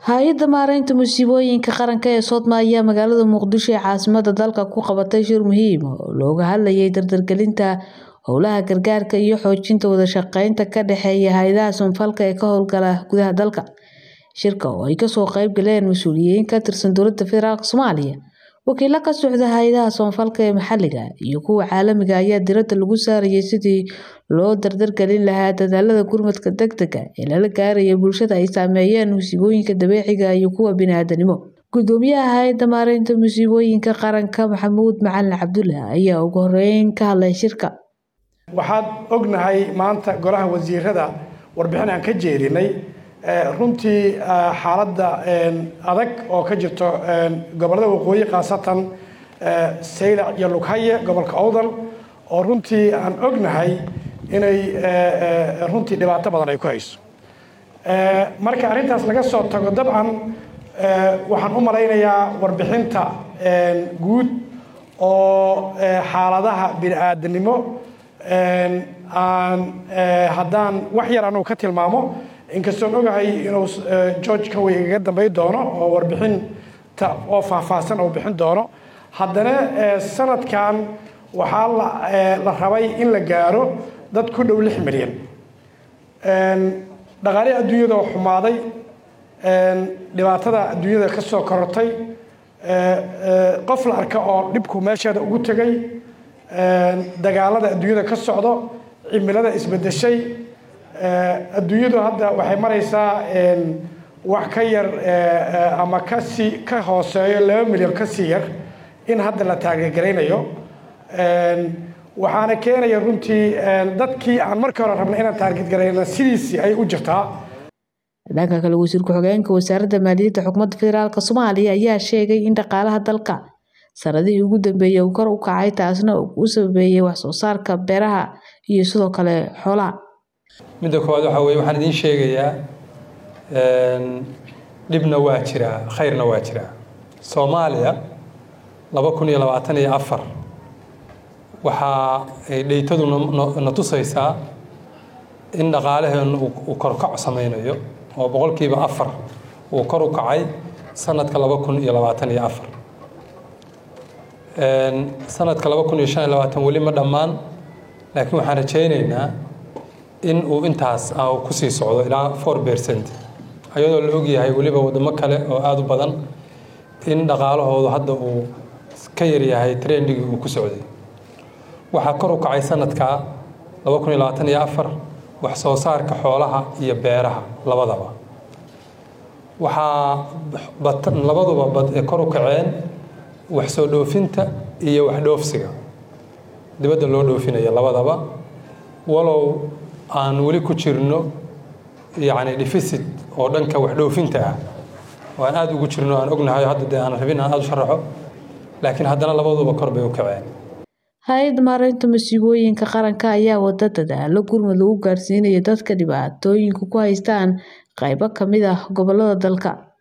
hay-adda maareynta musiibooyinka qaranka ee sodma ayaa magaalada muqdisho ee caasimada dalka ku qabatay shir muhiim oo looga hadlayay dardargelinta howlaha gargaarka iyo xoojinta wada shaqeynta ka dhexeeya hay-adaha samafalka ee ka howlgala gudaha dalka shirka oo ay kasoo qayb galeen mas-uuliyiin ka tirsan dowladda federaalk soomaaliya wakiilo ka socda hay-adaha samafalka ee maxalliga iyo kuwa caalamiga ayaa diradda lagu saarayay sidii loo dardargelin lahaa dadaalada gurmadka degdega ee lala gaaraya bulshada ay saameeyeen musiibooyinka dabiiciga iyo kuwa bini-aadanimo gudoomiyaha hay-adda maareynta musiibooyinka qaranka maxamuud macalin cabdulle ayaa ugu horeyn ka hadlay shirka waxaad ognahay maanta golaha wasiirada warbixin aan ka jeedinay runtii xaaladda adag oo ka jirto gobollada waqooyi khaasatan saylac iyo lughaye gobolka owdal oo runtii aan ognahay inay runtii dhibaato badan ay ku hayso marka arrintaas laga soo tago dabcan waxaan u malaynayaa warbixinta guud oo xaaladaha bini-aadanimo aan haddaan wax yar anugu ka tilmaamo inkastoon ogahay inuu george kaway igaga dambay doono oo warbixinta oo faahfaahsan uu bixin doono haddana sanadkan waxaa la rabay in la gaaro dad ku dhow lix milyan dhaqaalihii adduunyada oo xumaaday dhibaatada adduunyada ka soo korortay qof la arka oo dhibku meesheeda ugu tegay dagaalada adduunyada ka socdo cimilada isbedeshay adduunyadu hadda waxay maraysaa wax ka yar ama kasii ka hooseeyo laba milyan ka sii yar in hadda la taageergaraynayo waxaana keenaya runtii dadkii aan markii hore rabnay inaan taargetgarayna sidiisii ay u jirtaa dhanka kale wasiir ku-xigeenka wasaaradda maaliyadda xukuumadda federaalk soomaaliya ayaa sheegay in dhaqaalaha dalka sanadihii ugu dambeeyey uu kor u kacay taasna u sababeeyey wax soo saarka beeraha iyo sidoo kale xoolaha midda koowaad waxaa weye waxaan idiin sheegayaa dhibna waa jiraa khayrna waa jiraa soomaaliya laba kun iyo labaatan iyo afar waxaa ay dheytadu na tusaysaa in dhaqaalaheennu uu korkac samaynayo oo boqolkiiba afar uu kor u kacay sanadka laba kun iyo labaatan iyo afar sanadka laba kun iyo shan iyo labaatan weli ma dhammaan laakiin waxaan rajaynaynaa in uu intaas kusii socdo ilaa four percent ayadoo la ogyahay weliba wadamo kale oo aada u badan in dhaqaalahoodu hadda uu ka yaryahay trendigii uu ku socday waxaa kor u kacay sanadka laba kun iyo labaatan iyo afar wax soo saarka xoolaha iyo beeraha labadaba waxaa labaduba bad kor u kaceen wax soo dhoofinta iyo wax dhoofsiga dibadda loo dhoofinaya labadaba walow aan weli ku jirno yacni deficit oo dhanka wax dhoofinta ah oo aan aada ugu jirno aan ognahay hadda dee aan rabin aan aada u sharaxo laakiin haddana labaduba kor bay u kaceen hay-adda maareynta musiibooyinka qaranka ayaa wada dadaalo gurmud lagu gaarsiinayo dadka dhibaatooyinku ku haystaan qaybo ka mid ah gobolada dalka